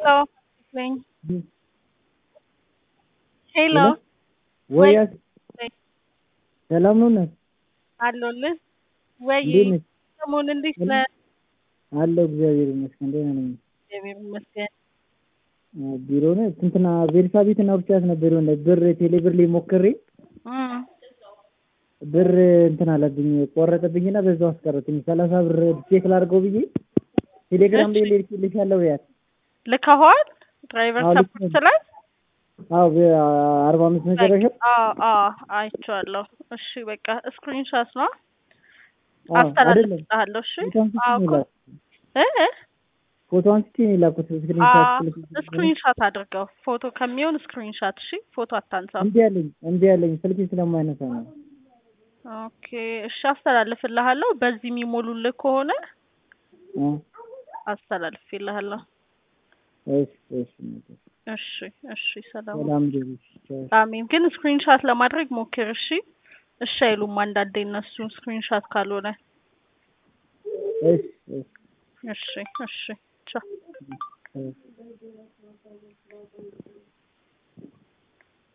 Hello, Ling. ሄሎ ወይ ወይ ሰላም ነው ነህ? አለሁልህ ወይ እንዴት ነሽ? ሰሞን እንዴት ነህ? አለሁ እግዚአብሔር ይመስገን ደህና ነኝ። እግዚአብሔር ይመስገን። አ፣ ቢሮ ነው እንትና ቤርሳቤትን አውርቻት ነበር የሆነ ብር ቴሌ ብር ላይ ሞክሬ እም፣ ብር እንትን አለብኝ ቆረጠብኝና በዛው አስቀረትኝ። ሰላሳ ብር ቼክ ላድርገው ብዬ ቴሌግራም ላይ እሺ። ልኬልሻለሁ ያት ልከኸዋል? ድራይቨር አዎ፣ ሰፖርት ልኬ- ላይ አዎ በአርባ አምስት መጨረሻ አዎ አዎ አይቼዋለሁ። እሺ በቃ ስክሪንሾት ነው አዎ አይደለም አስተላልፍልሃለሁ። እሺ ፎቶ አንስቼ አዎ ነው እኮ የላኩት እ እ ፎቶ አንስቼ ነው የላኩት ስክሪንሻት አዎ ስልክ ስክሪንሾት አድርገው ፎቶ ከሚሆን ስክሪንሾት። እሺ ፎቶ አታንሳው። እምቢ አለኝ እምቢ አለኝ ስልኬ ስለማይነሳ ነው። ኦኬ እሺ አስተላልፍልሃለሁ። በዚህ የሚሞሉልህ ከሆነ አ፣ አስተላልፍልሃለሁ። እሺ እሺ እሺ እሺ ሰላም ሰላም ደሩሽ ቻው አሜን። ግን ስክሪንሻት ለማድረግ ሞክር እሺ። እሺ አይሉም አንዳንዴ እነሱ ስክሪንሻት ካልሆነ። እሺ እሺ እሺ እሺ ቻው። እሺ